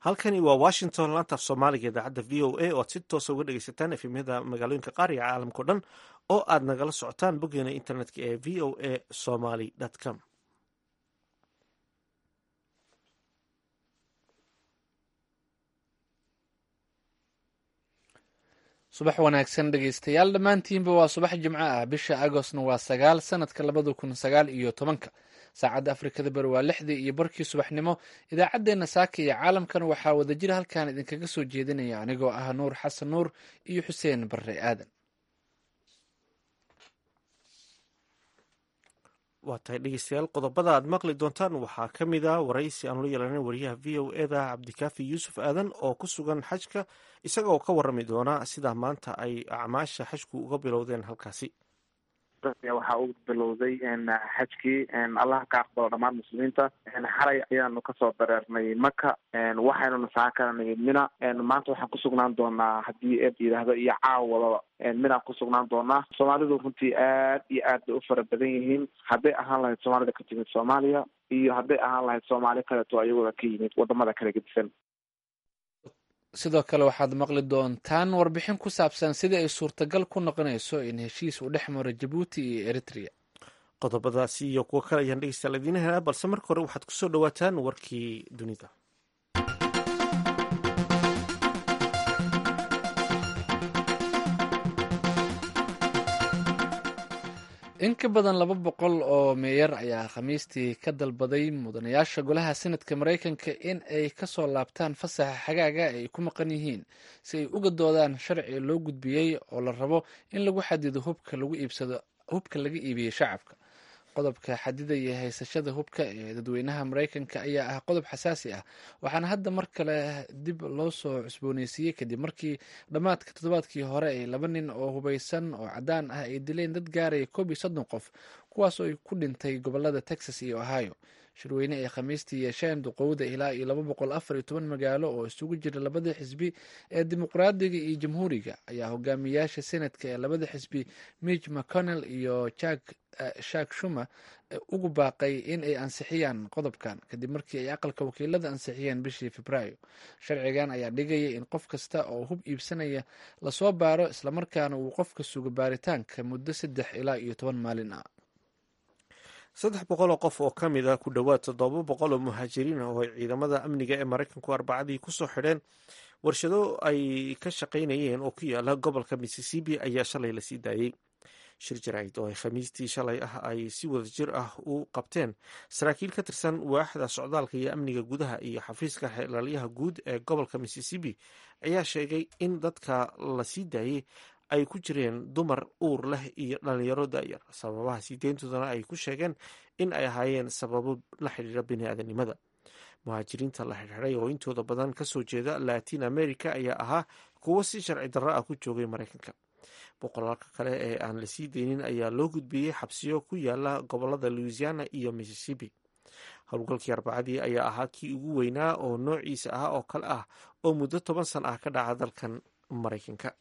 halkani waa washington laanta af soomaaliga idaacadda v o a oo aad si toosa uga dhegeysataan efemyada magaalooyinka qaar iyo caalamkao dhan oo aad nagala socotaan boggeena internetka ee v o a somaly com subax wanaagsan dhegeystayaal dhammaantiinba waa subax jimco ah bisha agostna waa sagaal sanadka labada kun sagaal iyo tobanka saacadda afrikada bari waa lixdii iyo barkii subaxnimo idaacaddeenna saaka iyo caalamkan waxaa wadajir halkan idinkaga soo jeedinaya anigoo ah nuur xasan nuur iyo xuseen barre aadan waa tahay dhegeystayaal qodobada aad maqli doontaan waxaa ka mid a waraysi aanu la yeelana wariyaha v o eda cabdikaafi yuusuf aadan oo ku sugan xajka isagaoo ka warami doona sida maanta ay acmaasha xajku uga bilowdeen halkaasi waxaa u bilowday xajkii allah ka aqbalo dhammaan muslimiinta xalay ayaanu kasoo dareernay maka waxaynuna saakaranay mina maanta waxaan kusugnaan doonaa haddii eed yidhaahdo iyo caawadaba minaan kusugnaan doonaa soomaalidu runtii aad iyo aad bay u fara badan yihiin hadday ahaan lahayd soomaalida ka timid soomaaliya iyo hadday ahaan lahayd soomaali kaleeto ayagooda ka yimid wadamada kala gedisan sidoo kale waxaad maqli doontaan warbixin ku saabsan sidii ay suurtagal ku noqonayso in heshiis uu dhex maro jabuuti iyo eritrea qodobadaasi iyo kuwo kale ayaan dhegeystayaal idiin helaa balse marka hore waxaad kusoo dhawaataan warkii dunida in ka badan laba boqol oo meeyar ayaa khamiistii ka dalbaday mudanayaasha golaha senadka maraykanka in ay kasoo laabtaan fasaxa xagaaga ay ku maqan yihiin si ay uga doodaan sharci loo gudbiyey oo la rabo in lagu xadido hubka lagu iibsado hubka laga iibiyey shacabka qodobka xadidaya haysashada hubka ee dadweynaha maraykanka ayaa ah qodob xasaasi ah waxaana hadda mar kale dib loo soo cusbooneysiiyey kadib markii dhammaadka toddobaadkii hore ay laba nin oo hubeysan oo caddaan ah ay dileen dad gaaraya koob iyo soddon qof kuwaas oo ku dhintay gobolada texas iyo ohio shirweyne ay khamiistii yeesheen duqowda ilaa iyo laba boqol afar iyo toban magaalo oo isugu jira labada xisbi ee dimuqraadiga iyo jamhuuriga ayaa hogaamiyaasha senadka ee labada xisbi mitch mcconnell iyo jack shak shuma ugu baaqay in ay ansixiyaan qodobkan kadib markii ay aqalka wakiilada ansixiyeen bishii februaayo sharcigan ayaa dhigaya in qof kasta oo hub iibsanaya lasoo baaro islamarkaana uu qofka sugo baaritaanka muddo saddex ilaa iyo toban maalin ah saddex boqol oo qof oo ka mid ah ku dhowaad toddoba boqol oo muhaajiriin ah oo ay ciidamada amniga ee maraykanku arbacadii kusoo xidheen warshado ay ka shaqaynayeen oo ku yaala gobolka missisipi ayaa shalay lasii daayey shir jaraa'id oo ay khamiistii shalay ah ay si wada jir ah u qabteen saraakiil ka tirsan waaxda socdaalka iyo amniga gudaha iyo xafiiska xeelaalyaha guud ee gobolka missisipi ayaa sheegay in dadka la sii daayey ay ku jireen dumar uur leh iyo dhalinyaro da'yar sababaha sii deyntoodana ay ku sheegeen in ay ahaayeen sababo la xidhiira biniaadanimada muhaajiriinta la xidhiiray oo intooda badan kasoo jeeda latin america ayaa ahaa kuwo si sharci darro ah ku joogay maraykanka boqolaalka kale ee aan la sii deynin ayaa loo gudbiyey xabsiyo ku yaala gobolada louisiana iyo missisipi howlgalkii arbacadii ayaa ahaa kii ugu weynaa oo noociisa ah oo kale ah oo muddo toban san ah ka dhaca dalkan maraykanka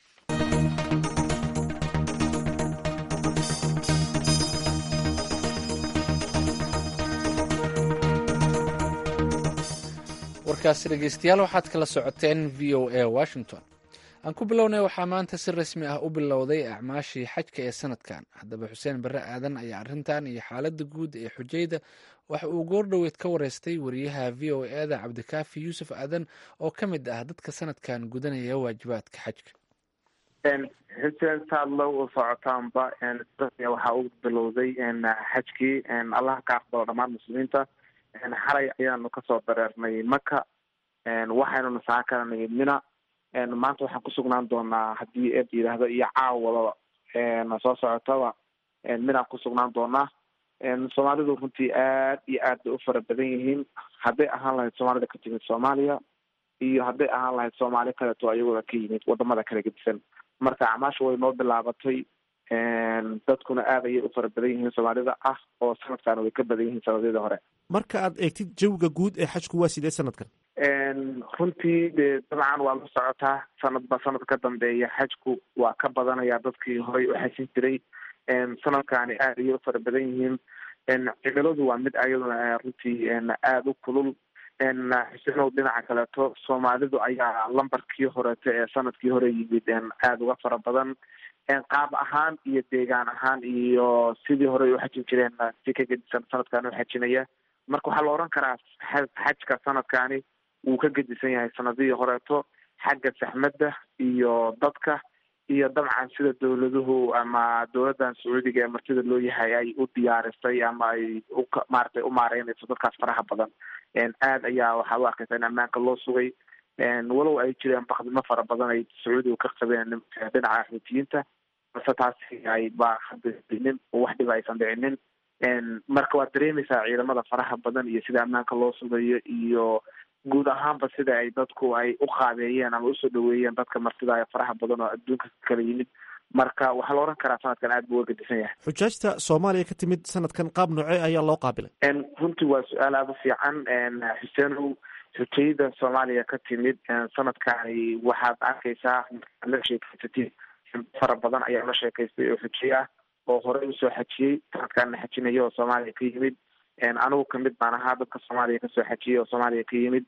warkaasi dhegeystayaal waxaad kala socoteen v o a washington aan ku bilownay waxaa maanta si rasmi ah u bilowday acmaashii xajka ee sanadkan haddaba xuseen barre aadan ayaa arrintan iyo xaaladda guud ee xujayda waxa uu goordhoweyd ka wareystay wariyaha v o eda cabdikaafi yuusuf aadan oo ka mid ah dadka sanadkan gudanaya waajibaadka xajka xuseen saad loo socotaanba waxaa u bilowday xajkii allah ka aqbalo dhammaan muslimiinta xalay ayaanu kasoo dareernay maka waxaynuna saakaranay mina maanta waxaan kusugnaan doonaa haddii eed yidhaahdo iyo caawadaba soo socotaba minaan kusugnaan doonaa soomaalidu runtii aad iyo aad bay u fara badan yihiin hadday ahaan lahayd soomaalida ka timid soomaaliya iyo hadday ahaan lahayd soomaali kaleeto ayagooda ka yimid wadamada kala gedisan marka acmaasha way noo bilaabatay dadkuna aad ayay u fara badan yihiin soomaalida ah oo sanadkan way ka badan yihiin sanadyadii hore marka aad eegtid jawiga guud ee xajku waa sidee sanadkan runtii dee dabcan waa la socotaa sanadba sanad ka dambeeya xajku waa ka badanaya dadkii horey u xajin jiray sanadkaani aad ayay u fara badan yihiin cimiladu waa mid ayaduna runtii aada u kulul xusenow dhinaca kaleeto soomaalidu ayaa lambarkii horeeto ee sanadkii hore yimid aada uga fara badan qaab ahaan iyo deegaan ahaan iyo sidii hore u xajin jireen si ka gedisan sanadkan u xajinaya marka waxaa la oran karaa xajka sanadkani wuu ka gedisan yahay sanadihii horeeto xagga saxmadda iyo dadka iyo dabcan sida dawladuhu ama dowladdan sacuudiga ee martida loo yahay ay u diyaarisay ama ay u maaragtay u maareynayso dadkaas faraha badan aad ayaa waxaad u arkaysa in ammaanka loo sugay walow ay jireen bakdimo fara badan ay sacuudiga ka qabeen dhinaca xuutiyiinta balse taasi ay ba hadinin oo wax dhiba aysan dhicinin marka waad dareemaysaa ciidamada faraha badan iyo sida ammaanka loo sugayo iyo guud ahaanba sida ay dadku ay u qaabeeyeen ama usoo dhaweeyeen dadka martida ee faraha badan oo adduunka kala yimid marka waxaa la oran karaa sanadkan aad buu uga gedisan yahay xujaajta soomaaliya ka timid sanadkan qaab noocee ayaa loo qaabilay runtii waa su-aal aada u fiican xuseenow xujayada soomaaliya ka timid sanadkani waxaad arkaysaa la sheekeysatid fara badan ayaa la sheekaystay oo xujay ah oo horey usoo xajiyey sanadkaana xajinaya oo soomaaliya ka yimid anigu kamid baan ahaa dadka soomaaliya kasoo xajiyay oo soomaaliya ka yimid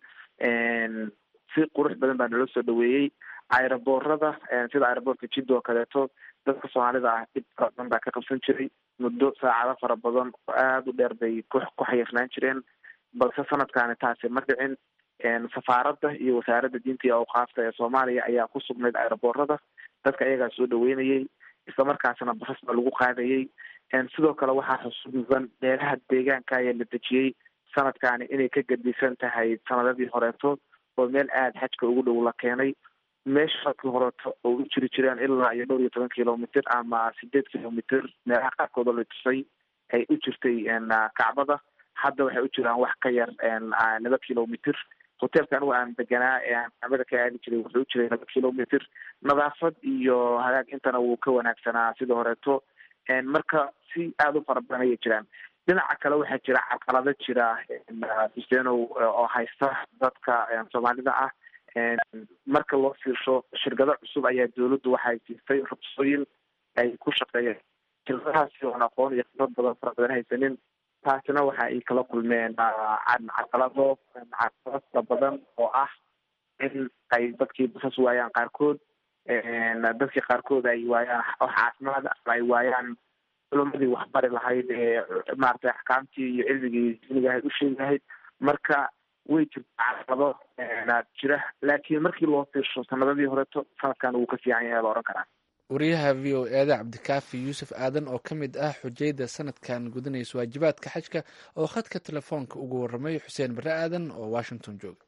si qurux badan baa nala soo dhaweeyey aeroboorada sida aeroboortka jidda oo kaleeto dadka soomaalida ah dhib fara badan baa ka qabsan jiray muddo saacado fara badan oo aada u dheer bay ku ku xayirnaan jireen balse sanadkaani taasi ma dhicin safaaradda iyo wasaaradda diinta iyo awqaafta ee soomaaliya ayaa ku sugnayd aeroboorada dadka ayagaa soo dhaweynayay islamarkaasna basas baa lagu qaadayay sidoo kale waxaa xusuusan meelaha deegaanka ayaa la dejiyey sanadkaani inay ka gedisan tahay sanadadii horeeto oo meel aada xajka ugu dhow la keenay meesha sanadkii horeeto oo u jiri jireen ilaa iyo dhowr iyo toban kilomitr ama sideed kilomitr meelaha qaarkood oo la tusay ay u jirtay kacbada hadda waxay u jiraan wax ka yar laba kilomitr hotelka anigu aan deganaa ee aan kacbada ka aadi jiray wuxuu u jiray laba kilomitr nadaafad iyo hagaag intana wuu ka wanaagsanaa sidii horeeto marka si aada u fara badan ayay jiraan dhinaca kale waxaa jira carqalado jira husenow oo haysta dadka soomaalida ah marka loo fiirsho shirkado cusub ayaa dawladdu waxay siistay ruqsooyin ay ku shaqeeyeen shirkadahaasi oon aqoon iyo khibrad badan fara badan haysanin taasina waxa ay kala kulmeen carqalado carqalado fara badan oo ah in ay dadkii basas waayaan qaarkood dadkii qaarkood ay waayaan wax caafimaad ama ay waayaan culumadii waxbari lahayd ee maaragtay axkaamtii iyo cilmigii diiniga ahayd u sheegi lahayd marka way jirta carqalado jira laakiin markii loo fiirsho sanadadii horeto sanadkan wuu ka fiican yahay la ohan karaa wariyaha v o eeda cabdikaafi yuusuf aadan oo ka mid ah xujayda sanadkan gudanaysa waajibaadka xajka oo khadka telefoonka ugu waramay xuseen bare aadan oo washington jooga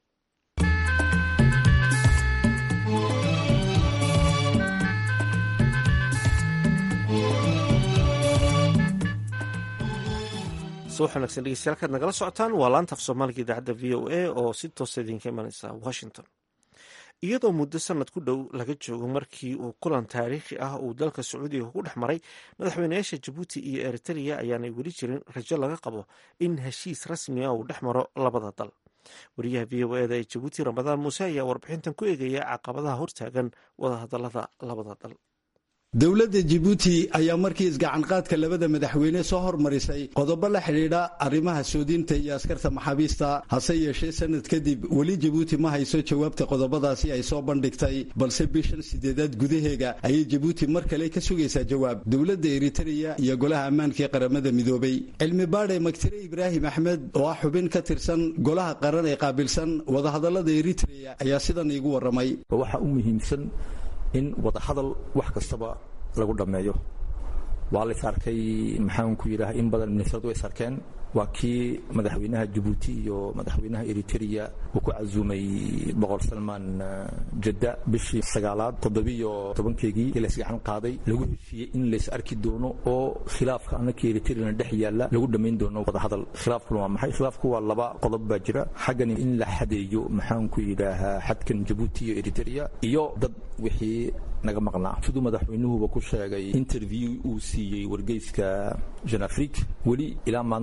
subax wanagsan dhegeystayaal kaad nagala socotaan waa laanta af soomaaliga idaacadda v o a oo si toosa idinka imaneysa washington iyadoo muddo sanad ku dhow laga joogo markii uu kulan taariikhi ah uu dalka sacuudiga ku dhex maray madaxweynayaasha jabuuti iyo eritrea ayaanay weli jirin rajo laga qabo in heshiis rasmi ah uu dhex maro labada dal wariyaha v o eda ee jabuuti ramadaan muuse ayaa warbixintan ku eegaya caqabadaha hortaagan wadahadalada labada dal dowladda jibuuti ayaa markii isgacanqaadka labada madaxweyne soo hormarisay qodobo la xidhiidha arrimaha soodinta iyo askarta maxaabiista hase yeeshee sanad kadib weli jibuuti ma hayso jawaabta qodobadaasi ay soo bandhigtay balse bishan sideedaad gudaheega ayay jibuuti mar kale ka sugaysaa jawaab dowladda eritreya iyo golaha ammaanka ee qaramada midoobay cilmi baadhe magtire ibraahim axmed oo ah xubin ka tirsan golaha qaran ee qaabilsan wadahadallada eritreya ayaa sidan iigu warramay waxa u muhiimsan in wadahadal wax kastaba lagu dhammeeyo waa la is arkay maxaan ku yidhaha in badan ministradu way is arkeen waa kii madaxweynaha jabuuti iyo madaxweynaha eritrea uu ku casuumay boqor salmaan jadda bishii sagaalaad toddobiyo tobankeegii ee laysgacan qaaday lagu heshiiyey in lays arki doono oo khilaafka annaka eritreana dhex yaalla lagu dhammayn doono wadahadal khilaafkuna waa maxay khilaafku waa laba qodob baa jira xaggani in la xadeeyo maxaan ku yidhaahaa xadkan jabuuti iyo eritrea iyo dad wixii naga maqnaa siduu madaxweynuhuba ku sheegay interview uu siiyey wargeyska jan afrique weli ilaa maanta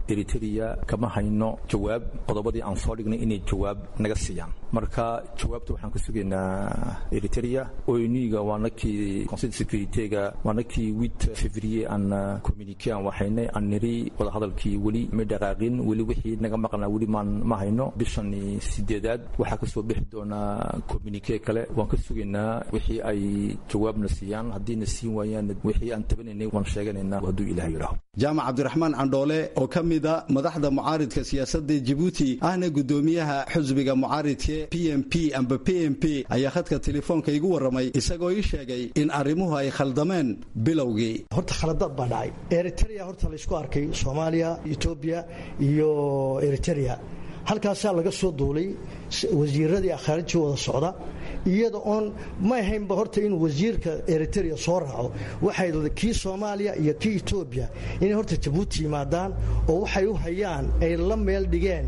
eritrea kama hayno jawaab qodobadii aan soo dhignay inay jawaab naga siiyaan marka jawaabta waxaan ka sugaynaa eritrea oyniga waa nakii conseil securityga waa nakii wit fevrier aan communique aan waxaynay aan niri wadahadalkii weli ma dhaqaaqin weli wixii naga maqnaa weli maan ma hayno bishan sideedaad waxaa kasoo bixi doonaa communique kale waan ka sugaynaa wixii ay jawaabna siiyaan haddiina siin waayaan wixii aan tabanaynay waan sheeganaynaa hadduu ilaah yidhaaho jaamac cabdiraxmaan candhoole oo ka mida madaxda mucaaridka siyaasadda jibuuti ahna gudoomiyaha xusbiga mucaaridka p m p amba p m p ayaa khadka telefoonka igu warramay isagoo ii sheegay in arrimuhu ay khaldameen bilowgii horta khaladaad baa dhacay eritrea horta laysku arkay soomaaliya etoobiya iyo eritrea halkaasaa laga soo duulay wasiiradii khaarijii wada socda iyada oon ma ahaynba horta in wasiirka eritrea soo raaco waxay kii soomaaliya iyo kii etoobiya inay horta jabuuti yimaadaan oo waxay u hayaan ay la meel dhigeen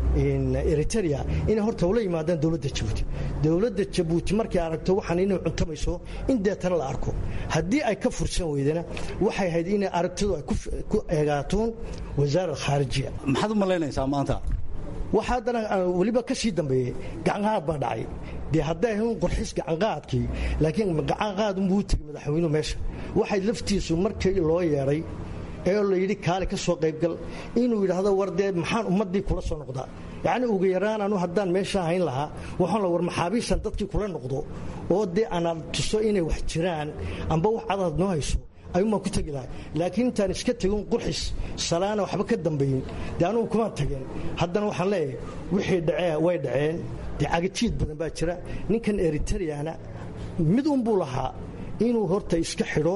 eritrea inay horta ula yimaadaan dowladda jabuuti dowladda jabuuti markay aragto waxaan inay cuntamayso in deetana la arko haddii ay ka fursan weydana waxay ahayd inay aragtidu ay ku eegaatoon wasaarad khaarijiya maxaad u malaynaysaa maanta waxa haddana weliba ka sii dambeeyey gacanqaad baa dhacay dee hadday ahayn qorxis gacanqaadkii laakiin gacanqaad unbuu tegey madaxweynuhu meesha waxay laftiisu markii loo yeedhay ee la yidhi kaale ka soo qaybgal inuu yidhaahdo war dee maxaan ummaddii kula soo noqdaa yacni ugu yaraan anu haddaan meesha hayn lahaa waxaan la war maxaabiistan dadkii kula noqdo oo dee aanad tuso inay wax jiraan amba wax cadaad noo hayso ayuunbaan ku tegi lahay laakiin intaan iska tegin qurxis salaana waxba ka dambayin dee anugu kumaan tageen haddana waxaan leeyahay wixii dhacee way dhaceen dee cagajiid badan baa jira ninkan eritreana mid unbuu lahaa inuu horta iska xidho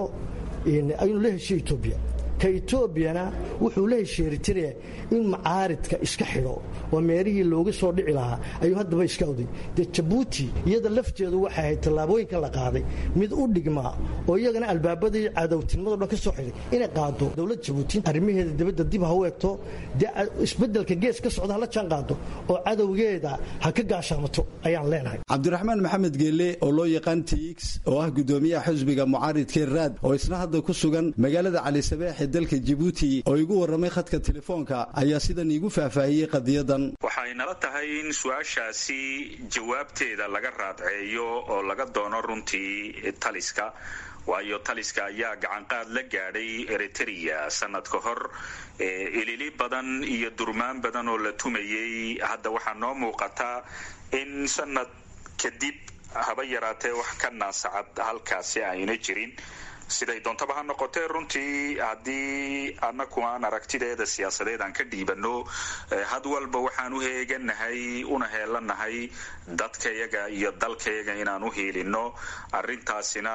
inuu la heshiyo etoobiya ka etoobiyana wuxuu la heshiye eritrea in macaaridka iska xidho waa meerihii looga soo dhici lahaa ayuu haddaba iska awday dee jabuuti iyada lafteedu waxay ahayd tallaabooyinkan la qaaday mid u dhigmaa oo iyagana albaabadii cadowtinimado dhan ka soo xidhay inay qaado dowladda jabuuti arrimaheeda dibadda dib ha u eegto dee isbeddelka gees ka socda hala jaan qaado oo cadowgeeda ha ka gaashaamato ayaan leenahay cabdiraxmaan maxamed geelle oo loo yaqaan tix oo ah gudoomiyaha xusbiga mucaaridkee raad oo isna hadda ku sugan magaalada calisabeex dalka jibuuti oo igu warramay khadka telefoonka ayaa sidan iigu faahfaahiyey qadiyadan waxay nala tahay in su-aashaasi jawaabteeda laga raadceeyo oo laga doono runtii taliska waayo taliska ayaa gacanqaad la gaadhay eritrea sanad ka hor ilili badan iyo durmaan badan oo la tumayay hadda waxaa noo muuqataa in sanad kadib haba yaraatee wax ka naasacad halkaasi ayna jirin siday doontaba ha noqotee runtii haddii annaku aan aragtideeda siyaasadeed aan ka dhiibanno had walba waxaan u heeganahay una heelanahay dadkayaga iyo dalkayaga inaan u hiilinno arintaasina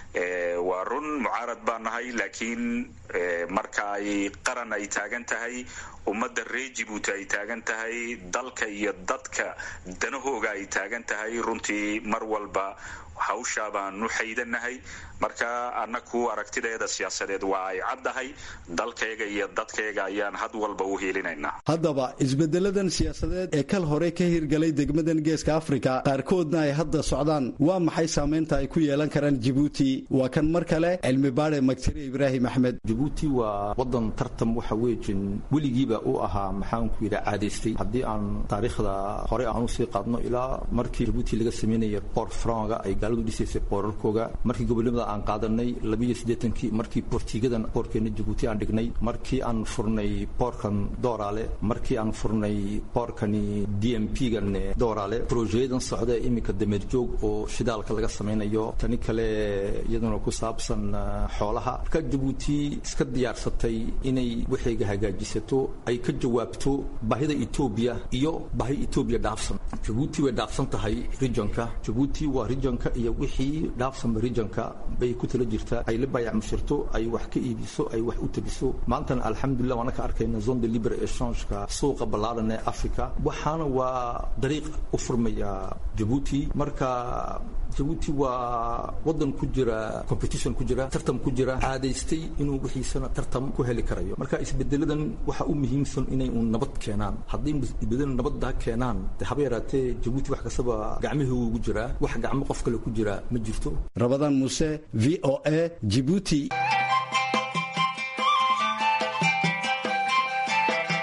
waa run mucaarad baan nahay laakiin marka ay qaran ay taagan tahay ummadda reer jibuuti ay taagan tahay dalka iyo dadka danahooga ay taagan tahay runtii mar walba hawshaa baan u xaydanahay marka annaku aragtideeda siyaasadeed waa ay caddahay dalkayga iyo dadkayga ayaan had walba u hiilinaynaa haddaba isbedeladan siyaasadeed ee kal hore ka hirgalay degmadan geeska afrika qaarkoodna ay hadda socdaan waa maxay saamaynta ay ku yeelan karaan jibuuti waa kan mar kale cilmi baade magtire ibraahim axmed jibuuti waa wadan tartam waxa weejin weligiiba u ahaa maxaanku yidha caadaystay haddii aan taariikhda hore aan usii qaadno ilaa markii jibuuti laga sameynaya boor franga ay gaaladu dhisaysay boorarkooga markii gobolnimada aan qaadanay labiiyo siddeetankii markii boortigadan boorkeena jabuuti aan dhignay markii aan furnay boorkan dooraale markii aan furnay boorkani d m p gan dooraale brojeyadan socda iminka dameerjoog oo shidaalka laga samaynayo tani kale iyaduna ku saabsan xoolaha marka jabuuti iska diyaarsatay inay waxayga hagaajisato ay ka jawaabto baahida etoobiya iyo baahi etoobiya dhaafsan jabuuti way dhaafsan tahay regionka jabuuti waa regionka iyo wixii dhaafsanba regionka bay ku tala jirtaa ay la baayac mushirto ay wax ka iibiso ay wax u tabiso maantana alxamdulilah waana ka arkayna zone de libre echangeka suuqa ballaaran ee africa waxaana waa dariiq u furmaya jabuuti marka jabuuti waa wadan ku jira competition ku jira tartam ku jira caadaystay inuu wixiisana tartam ku heli karayo marka isbedeladan waxa u muhiimsan inay uun nabad keenaan haddii isbedelan nabadda keenaan de haba yaraatee jabuuti wax kastaba gacmihii ugu jiraa wax gacmo qof kale ku jira ma jirto rabadaan muuse v o a jibuuti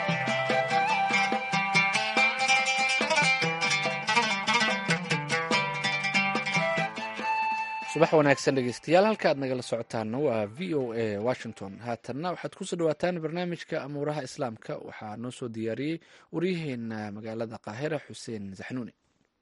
subax wanaagsan dhegeystayaal halka aad nagala socotaana waa v o a washington haatanna waxaad kusoo dhawaataan barnaamijka amuuraha islaamka waxaa noo soo diyaariyey waryaheena magaalada qaahira xuseen saxnuuni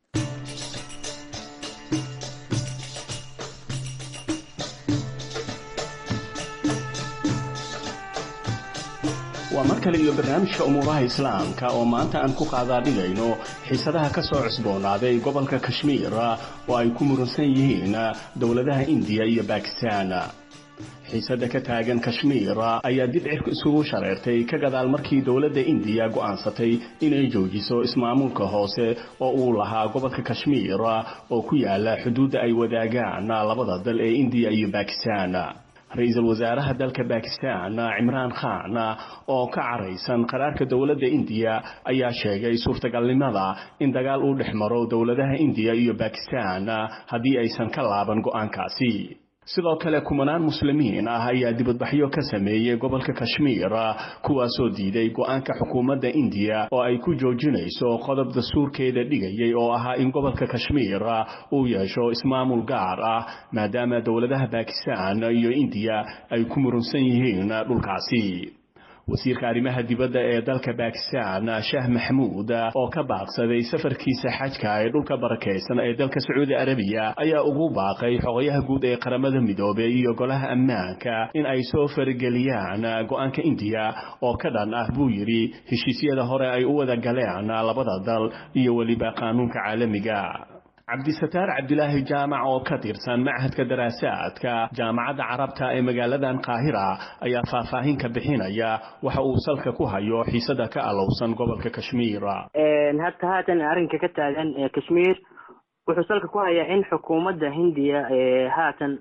waa mar kale iyo barnaamijka umuuraha islaamka oo maanta aan ku qaadaadhigayno xiisadaha ka soo cusboonaaday gobolka kashmiir oo ay ku muransan yihiin dowladaha indiya iyo bakistan xiisada ka taagan kashmiir ayaa dib cirka isugu shareertay ka gadaal markii dowladda indiya go'aansatay inay joojiso ismaamulka hoose oo uu lahaa gobolka kashmiir oo ku yaala xuduudda ay wadaagaan labada dal ee indiya iyo bakistan ra-iisul wasaaraha dalka bakistan cimraan khan oo ka caraysan qaraarka dowladda indiya ayaa sheegay suurtagalnimada in dagaal uu dhex maro dowladaha indiya iyo bakistan haddii aysan ka laaban go'aankaasi sidoo kale kumanaan muslimiin ah ayaa dibadbaxyo ka sameeyey gobolka kashmiir kuwaasoo diiday go'aanka xukuumadda indiya oo ay ku joojinayso qodob dastuurkeeda dhigayay oo ahaa in gobolka kashmiir uu yeesho ismaamul gaar ah maadaama dowladaha bakistan iyo indiya ay ku murunsan yihiin dhulkaasi wasiirka arrimaha dibadda ee dalka bakistan shaah maxamuud oo ka baaqsaday safarkiisa xajka ee dhulka barakaysan ee dalka sacuudi arabiya ayaa ugu baaqay xogayaha guud ee qaramada midoobey iyo golaha ammaanka in ay soo farageliyaan go'aanka indiya oo ka dhan ah buu yidhi heshiisyada hore ay u wada galeen labada dal iyo weliba qaanuunka caalamiga cabdisataar cabdilaahi jaamac oo ka tirsan machadka daraasaadka jaamacadda carabta ee magaaladan qaahira ayaa faahfaahin ka bixinaya waxa uu salka ku hayo xiisada ka alowsan gobolka kashmiir hata haatan arrinka ka taagan kashmiir wuxuu salka ku hayaa in xukuumadda hindiya haatan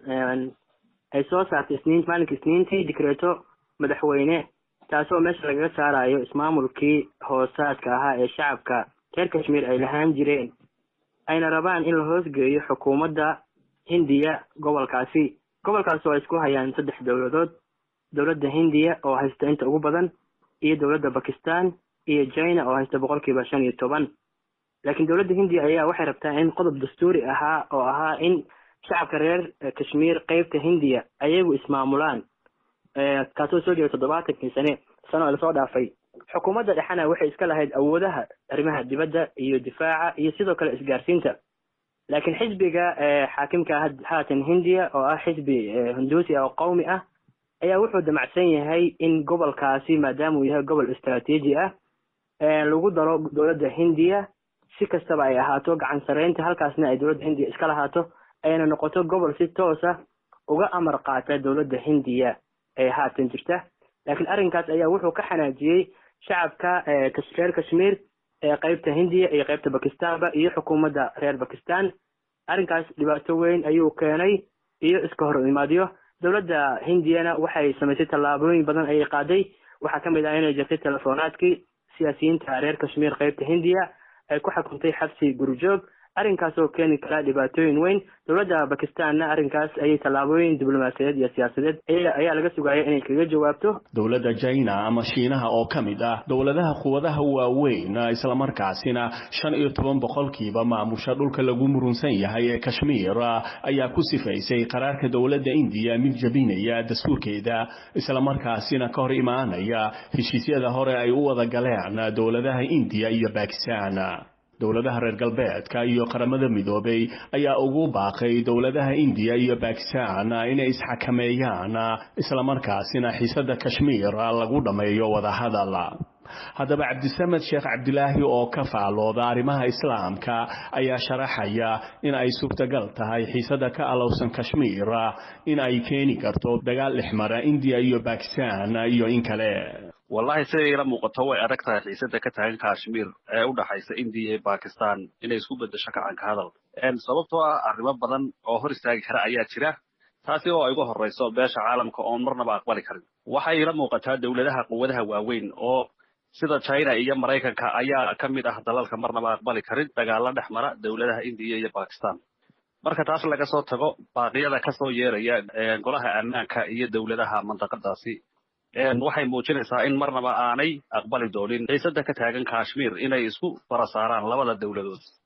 ay soo saartay isniin maalinka isniintii dikreeto madaxweyne taasoo meesha lagaga saarayo ismaamulkii hoosaadka ahaa ee shacabka reer kashmiir ay lahaan jireen ayna rabaan in la hoosgeeyo xukuumadda hindiya gobolkaasi gobolkaas oo ay isku hayaan saddex dowladood dowladda hindiya oo haysta inta ugu badan iyo dowladda bakistan iyo china oo haysta boqolkiiba shan iyo toban laakiin dowladda hindiya ayaa waxay rabtaa in qodob dastuuri ahaa oo ahaa in shacabka reer kashmiir qeybta hindiya ayagu ismaamulaan kaasoo soo jeeda toddobaatankii sane sano ee lasoo dhaafay xukuumadda dhexena waxay iska lahayd awoodaha arrimaha dibadda iyo difaaca iyo sidoo kale isgaarsiinta laakiin xisbiga xaakimka haatan hindiya oo ah xisbi hinduusi ah oo qowmi ah ayaa wuxuu damacsan yahay in gobolkaasi maadaama uu yahay gobol istraatiiji ah lagu daro dowladda hindiya si kastaba ay ahaato gacan sareynta halkaasna ay dowladda hindiya iska lahaato ayna noqoto gobol si toosa uga amar qaata dowladda hindiya ee haatan jirta laakiin arrinkaas ayaa wuxuu ka xanaajiyey shacabka reer kashmiir ee qeybta hindiya iyo qeybta bakistanba iyo xukuumadda reer bakistan arrinkaas dhibaato weyn ayuu keenay iyo iska hor imaadyo dowladda hindiyana waxay samaysay tallaabooyin badan ayay qaaday waxaa ka mid ah inay jirtay telefonaadkii siyaasiyiinta reer kashmiir qeybta hindiya ay ku xukuntay xabsi gurijoog arrinkaas oo keeni kara dhibaatooyin weyn dowladda bakistanna arrinkaas ayay tallaabooyin diblomaasiyadeed iyo siyaasadeed ayaa laga sugaya inay kaga jawaabto dowladda china ama shiinaha oo ka mid ah dowladaha quwadaha waaweyn islamarkaasina shan iyo toban boqolkiiba maamusha dhulka lagu murunsan yahay ee kashmiir ayaa ku sifaysay qaraarka dowladda indiya mid jabinaya dastuurkeeda islamarkaasina ka hor imaanaya heshiisyada hore ay u wada galeen dowladaha indiya iyo bakistan dowladaha reer galbeedka iyo qaramada midoobay ayaa ugu baaqay dowladaha indiya iyo bakistan inay isxakameeyaan islamarkaasina xiisada kashmiir lagu dhammeeyo wadahadal haddaba cabdisamed sheekh cabdilaahi oo ka faalooda arrimaha islaamka ayaa sharaxaya in ay suurtagal tahay xiisada ka alowsan kashmiir in ay keeni karto dagaal dhexmara indiya iyo bakistan iyo in kale wallahi siday ila muuqato way adag tahay xiisada ka taagan kashmiir ee u dhaxaysa indiya iyo bakistan inay isku bedesho kacanka hadal sababtoo ah arrimo badan oo hor istaagi kara ayaa jira taasi oo ay uga horrayso beesha caalamka oon marnaba aqbali karin waxay ila muuqataa dowladaha quwadaha waaweyn oo sida china iyo maraykanka ayaa ka mid ah dalalka marnaba aqbali karin dagaalo dhex mara dowladaha indiya iyo bakistan marka taas laga soo tago baaqyada kasoo yeeraya golaha ammaanka iyo dowladaha mandaqadaasi waxay muujinaysaa in marnaba aanay aqbali doonin xiisada ka taagan kashmiir inay isku fara saaraan labada dowladood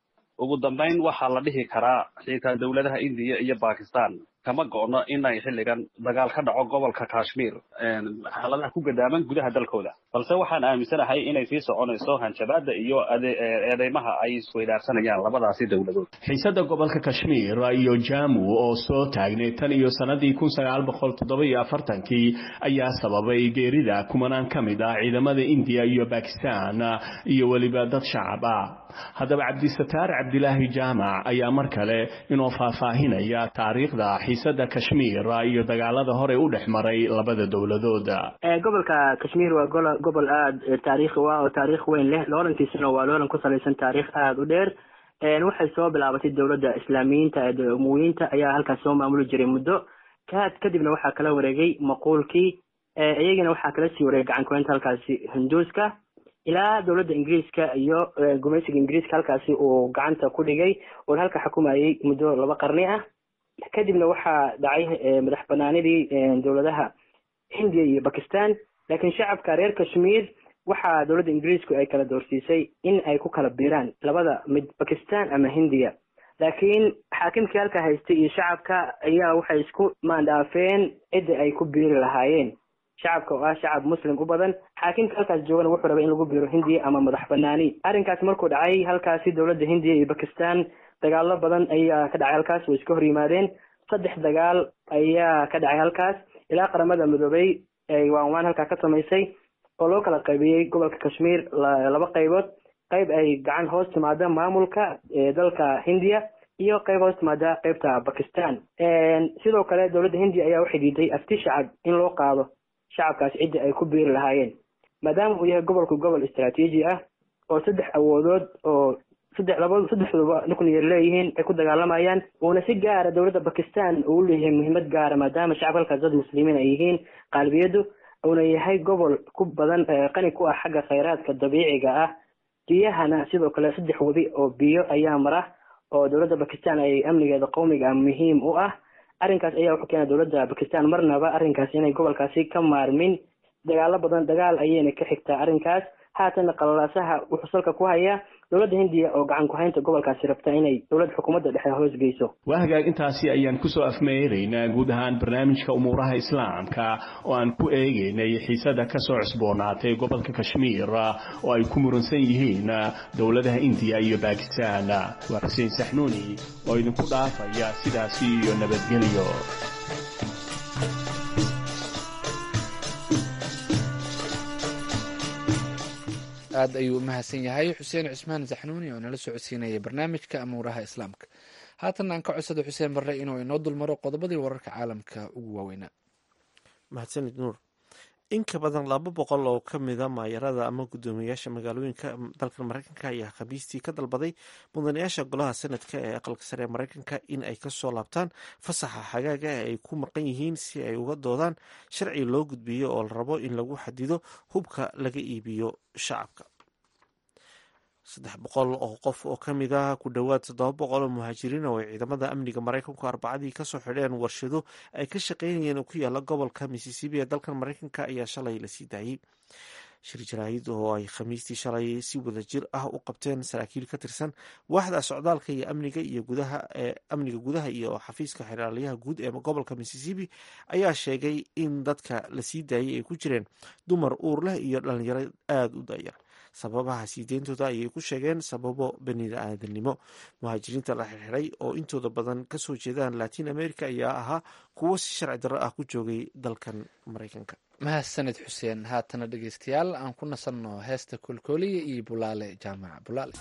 ugu dambayn waxaa la dhihi karaa xitaa dowladaha indiya iyo bakistan kama go'no inay xilligan dagaal ka dhaco gobolka kashmir xaaladaha ku gadaaman gudaha dalkooda balse waxaan aaminsanahay inay sii soconayso hanjabaada iyo eedeymaha ay isweydaarsanayaan labadaasi dowladood xiisada gobolka kashmir iyo jamu oo soo taagnay tan iyo sanadii kun sagaal boqol toddoba iyo afartankii ayaa sababay geerida kumanaan ka mid ah ciidamada indiya iyo bakistan iyo weliba dad shacab ah haddaba cabdisataar cabdilaahi jaamac ayaa mar kale inoo faahfaahinaya taariikhda xiisada kashmir iyo dagaalada hore u dhex maray labada dowladooda gobolka kashmir waa gobol aada taariikhi u ah oo taariikh weyn leh loolankiisuna waa loolan ku salaysan taariikh aada u dheer waxay soo bilaabatay dowladda islaamiyiinta ee umuwiyiinta ayaa halkaas soo maamuli jiray muddo kaad kadibna waxaa kala wareegay maquulkii iyagana waxaa kala sii wareegay gacan kuweynta halkaasi hinduuska ilaa dowladda ingiriiska iyo gumaysiga ingiriiska halkaasi uu gacanta ku dhigay oo halka xukumayay muddo laba qarni ah kadibna waxaa dhacay madax banaanidii dowladaha hindiya iyo bakistan laakiin shacabka reer kashmir waxaa dowladda ingiriisku ay kala doorsiisay in ay ku kala biiraan labada mid bakistan ama hindiya laakiin xaakimkii halka haystay iyo shacabka ayaa waxay isku maandhaafeen cidda ay ku biiri lahaayeen shacabka oo ah shacab muslim u badan xaakimka halkaas joogana wuxuu rabay in lagu biiro hindiya ama madax banaani arrinkaas markuu dhacay halkaasi dowladda hindiya iyo bakistan dagaalo badan ayaa ka dhacay halkaas way iska hor yimaadeen saddex dagaal ayaa ka dhacay halkaas ilaa qaramada midoobay ay waanwaan halkaa ka samaysay oo loo kala qaybiyey gobolka kashmir laba qaybood qayb ay gacan hoos timaada maamulka dalka hindiya iyo qayb hoos timaada qaybta bakistan sidoo kale dowladda hindiya ayaa waxay diiday afti shacab in loo qaado shacabkaas cidda ay ku biiri lahaayeen maadaama uu yahay gobolku gobol istraatiiji ah oo saddex awoodood oo saddex laba saddexduba nuclear leeyihiin ay ku dagaalamayaan uuna si gaara dowladda bakistan uu leeyahay muhiimad gaara maadaama shacabka halkaas dad muslimiin ay yihiin qaalbiyadu uuna yahay gobol ku badan qani ku ah xagga khayraadka dabiiciga ah biyahana sidoo kale saddex wadi oo biyo ayaa mara oo dowladda bakistan ay amnigeeda qowmiga muhiim u ah arrinkaas ayaa wuxuu keenay dowladda bakistan marnaba arrinkaas inay gobolkaasi ka maarmin dagaalo badan dagaal ayayna ka xigtaa arrinkaas haatana qalalaasaha wuxuu salka ku hayaa dowladda hindiya oo gacan ku-haynta gobolkaasi rabta inay dowladda xukuumadda dhexe hoos geyso waa hagaag intaasi ayaan kusoo afmeeraynaa guud ahaan barnaamijka umuuraha islaamka oo aan ku eegaynay xiisada kasoo cusboonaatay gobolka kashmiir oo ay ku muransan yihiin dowladaha indiya iyo bakistan waa xuseen saxnuuni oo idinku dhaafaya sidaasi iyo nabadgelyo aad ayuu u mahadsan yahay xuseen cismaan saxnuuni oo nala socodsiinaya barnaamijka amuuraha islaamka haatan aan ka codsada xuseen barre inuu inoo dulmaro qodobadii wararka caalamka ugu waaweynaa mahadsanid nuur in ka badan laba boqol oo ka mida maayarada ama guddoomiyayaasha magaalooyinka dalka mareykanka ayaa khamiistii ka dalbaday mudanayaasha golaha sanadka ee aqalka sare ee mareykanka in ay kasoo laabtaan fasaxa xagaaga ee ay ku maqan yihiin si ay uga doodaan sharci loo gudbiyo oo la rabo in lagu xadido hubka laga iibiyo shacabka saddex boqol oo qof oo ka mid ah ku dhowaad toddoba boqol oo muhaajiriin oo ay ciidamada amniga maraykanku arbacadii kasoo xidheen warshado ay ka shaqeynayeen oo ku yaala gobolka missisipi ee dalkan maraykanka ayaa shalay lasii daayey shir jaraahid oo ay khamiistii shalay si wada jir ah u qabteen saraakiil ka tirsan waaxda socdaalka iyo amniga iyo gudaha ee amniga gudaha iyo xafiiska xeraaliyaha guud ee gobolka missisipi ayaa sheegay in dadka lasii daayay ay ku jireen dumar uur leh iyo dhalinyaro aada u dayar sababaha sii deyntooda ayay ku sheegeen sababo bani-aadamnimo muhaajiriinta la xirxiray oo intooda badan kasoo jeedaan latin america ayaa ahaa kuwo si sharci darro ah ku joogay dalkan maraykanka mahadsanid xuseen haatana dhegeystayaal aan ku nasanno heesta koolkooliya iyo bulaale jaamaca bulaale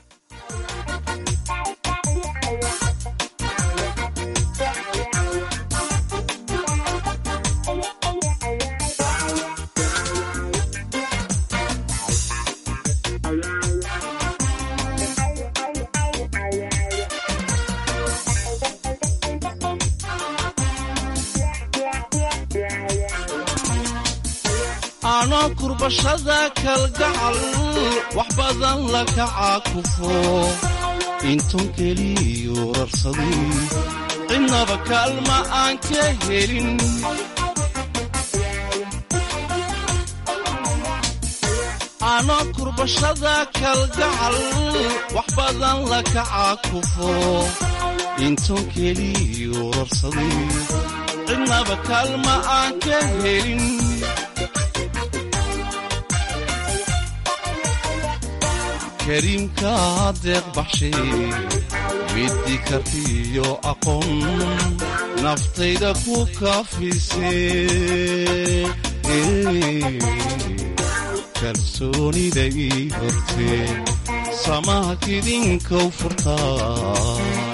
anoo kurbashada kalgacal wax badan la kaca kufo inton keliyu rarsaday cidnaba kaalma aan ka helin anoo kurbashada kalgacal wax badan la kacaa kufo intoon keliyu rarsaday cidnaba kaalma aan ka helin kariimka deeq baxshay middi kartiyo aqoon naftayda ku kaafisee kalsoonida ii hortee samaha kidinkow furtaa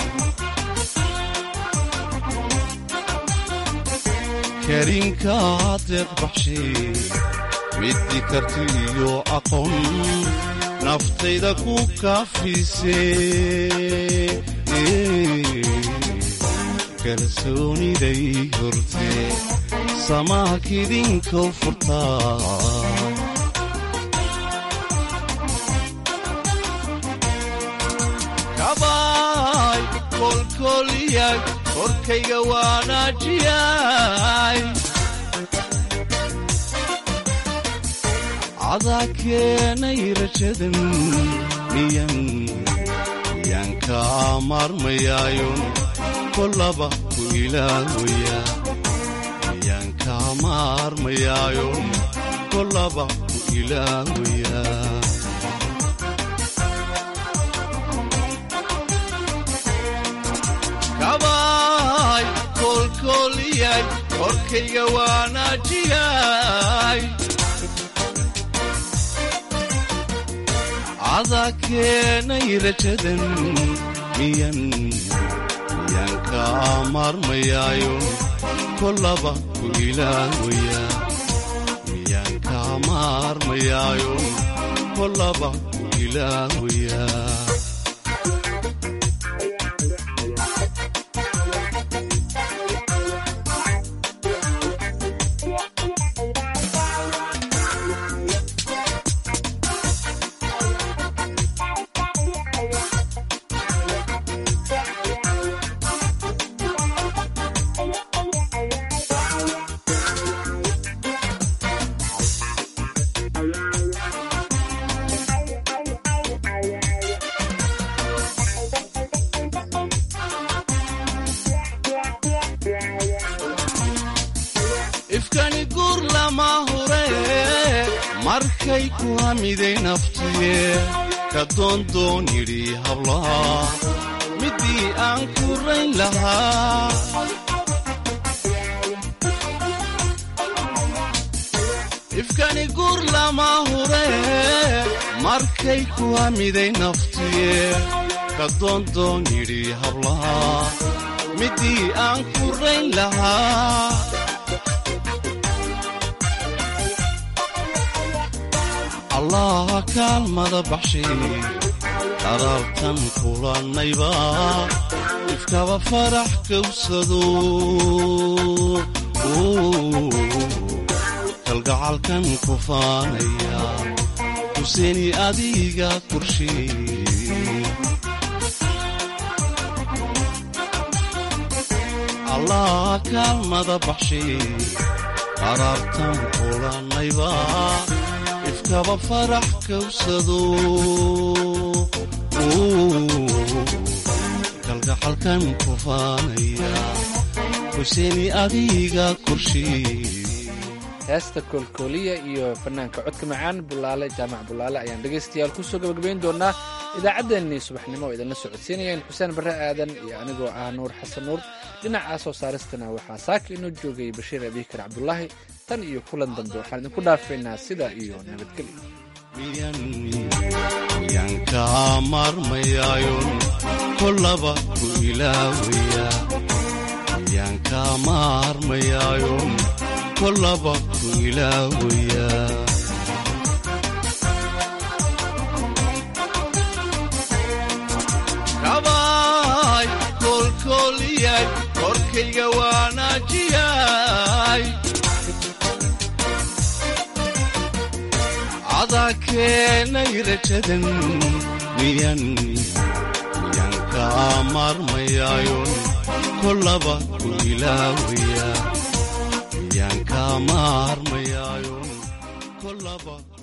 kariimka deeq baxshay middi kartiyo aqoon naftayda ku kaafisee kalsooniday hortee samaha kidinkow furtaa kabaay kolkoliyay korkayga waanaajiyay cadaa keenay rajadan miyan miyaan kaa maarmayaayon kolaba ku ilaawaya miyaan kaa maarmayaayon kolaba ku ilaawaya kabaay kolkoliyay korkayga waanaajiyay cadaa keenay rajadan miyan miyaan kaa maarmayaayon kolaba ku ilaawaya miyaan kaa maarmayaayon kolaba ku ilaawaya ifkani guur lama hure markay ku hamiday naftiye ka doondoon yidhi hablaha middii aan ku rayn lahaa ifkani guur lama hure markay ku hamiday naftiye ka doondoon yidhi hablaha middii aan ku rayn lahaa allaha kaalmada baxshay qaraartan kulannayba ifkaba farax kawsado kalgacalkan ku faanaya huseeni adiga korshay allaha kaalmada baxshay qaraartan kulannayba ifkaba farax kawsado kalgacalkan ku faanaya huseeni adiga korshay heesta koolkooliya iyo fanaanka codka macaan bulaale jaamac bulaale ayaan dhegaystayaal kusoo gabagabayn doonaa idaacaddeenii subaxnimo oo idinla socodsiinayeen xuseen barre aadan iyo anigoo ah nuur xasan nuur dhinaca soo saaristana waxaa saaka inoo joogay bashiir abiikar cabdulaahi tan iyo kulan dambe waxaan idinku dhaafaynaa sidaa iyo nabadgelyo miyaan kaa maarmayaayon kolaba ku ilaawaya miyaan kaa maarmayaayon kolaba ku ilaawaya kabaay kolkoliyay korkayga waanaajiyay cadaa keenay rajadan miyan miyaan kaa maarmayaayon kolaba ku ilaawaya miyaan kaa maarmayaayon kolaba